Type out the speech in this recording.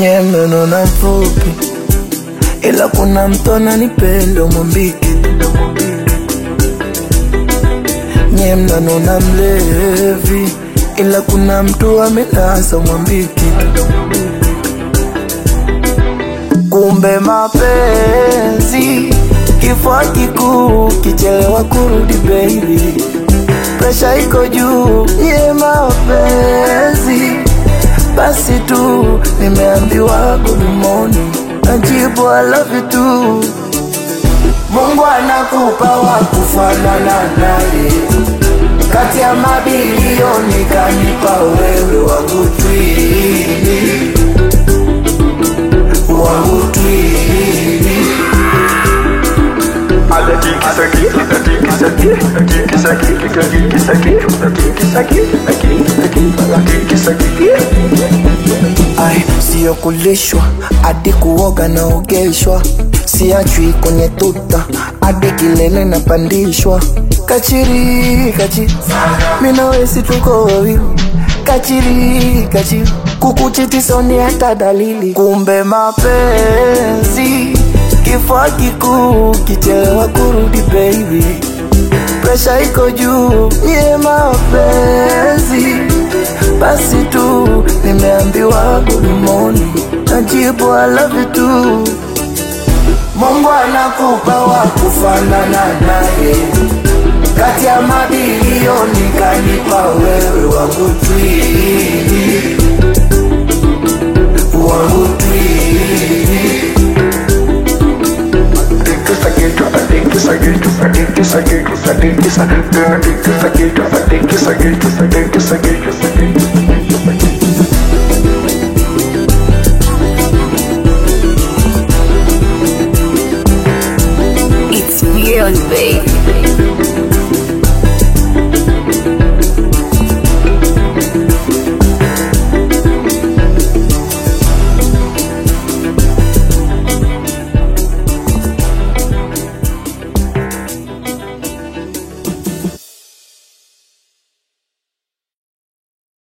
nye mnanona mfupi, ila kuna mtu ananipenda mwambike. Nye mnanona mlevi, ila kuna mtu amenasa mwambike. Kumbe mapenzi kifua kikuu, kichelewa kurudi baby, presha iko juu. Nye mapenzi basi tu, nimeambiwa good morning, najibu I love you too. Mungu anakupa wa kufanana naye, kati ya mabilioni kanipa wewe wangu twini, wangu twini. Ai, siyo kulishwa hadi kuoga naogeshwa, siachwi kwenye tuta hadi kilele napandishwa. Kachiri kachiri, mina wesi tuko wawili, kachiri kachiri, kukuchiti soni hata dalili. Kumbe mapenzi kifua kikuu, kichelewa kurudi baby, presha iko juu. Nye mapenzi basi tu, nimeambiwa good morning, najibu I love you too. Mungu anakupa wa kufanana naye, kati ya mabilioni kanipa wewe wangu twini, wangu twini. It's beyond, babe.